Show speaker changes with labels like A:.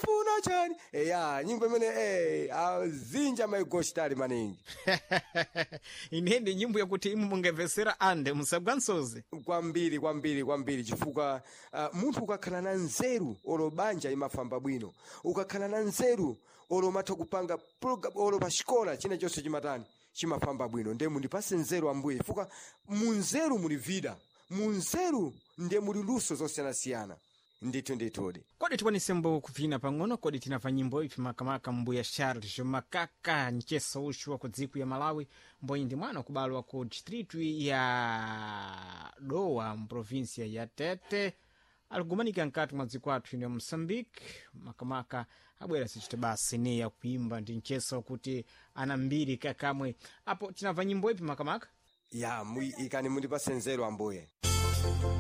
A: mufuna chani eya nyimbo imene eh, azinja maigositali maningi
B: ine ndi nyimbo yakuti imu mungamvetsera ande musagwa msozi
A: kwambiri kwambiri kwambiri chifukwa uh, munthu ukakhala na nzeru olo banja imafamba bwino ukakhala na nzeru olo umatha kupanga program olo pa xikola china chonse chimatani chimafamba bwino ndiye mundipase nzeru ambuye chifukwa mu nzeru muli vida mu nzeru ndiye muli luso zosiyanasiyana ndithu ndithudi
B: kodi tikwanisemo kuvina pang'ono kodi tinamva nyimbo ipi makamaka mbuya charles makaka mcheso uchu wa ku dziko ya malawi mboyi ndi mwana kubalwa ku distritu ya dowa mprovinsia ya tete alikumanika mkati mwa dziko athu ino ya moçambique makamaka abwera sichita basi ne yakuimba ndi mcheso kuti ana mbiri kakamwe apo tinamva nyimbo ipi makamaka
A: ya mu- ikani mundipase nzeru ambuye